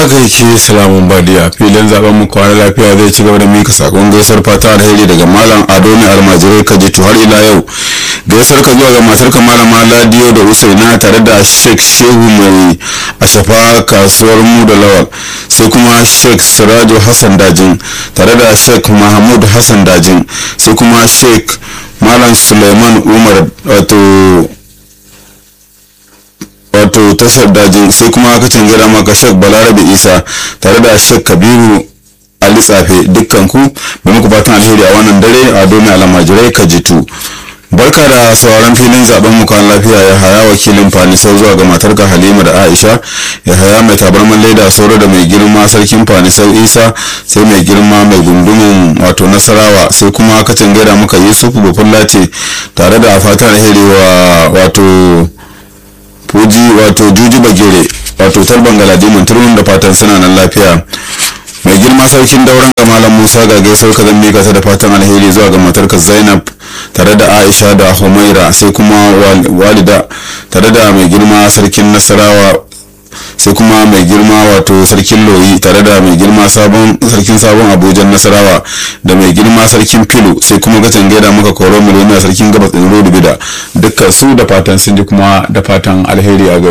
haka yake salamun badiya filin zaben mu kwana lafiya zai ci gaba da mika sakon gaisar fata alheri daga malam ado mai almajirai kajitu har ila yau gaisar ka zuwa ga matar ka malama ladiyo da usaina tare da sheikh shehu mai ashafa kasuwar mu da lawal sai kuma sheikh sirajo hassan dajin tare da sheikh mahmud hassan dajin sai kuma sheikh malam suleiman umar wato wato tashar dajin sai kuma aka canjira maka shek balarabe isa tare da shek kabiru ali tsafe dukkan ku mai muku fatan alheri a wannan dare a domin alamajirai ka jitu barka da sauran filin zaben mu kan lafiya ya haya wakilin fanisau zuwa ga matarka halima da aisha ya haya mai tabarman leda sauro da mai girma sarkin fanisau isa sai mai girma mai gundumin wato nasarawa sai kuma aka canjira maka yusufu bafullace tare da fatan alheri wa wato fuji wato juji bagere wato talban galadiman turmin da fatan suna nan lafiya mai girma sarkin dauran ga malam musa ga gaisuwar ka zan mika ta da fatan alheri zuwa ga matarka zainab tare da aisha da humaira sai kuma walida tare da mai girma sarkin nasarawa sai kuma mai girma wato sarkin loyi tare da mai girma sabon sarkin sabon abujan nasarawa da mai girma sarkin filo sai kuma gatan gaida muka koro miliyoniya sarkin gabas ɗin rodu bida dukkan su da fatan sun ji kuma da fatan alheri a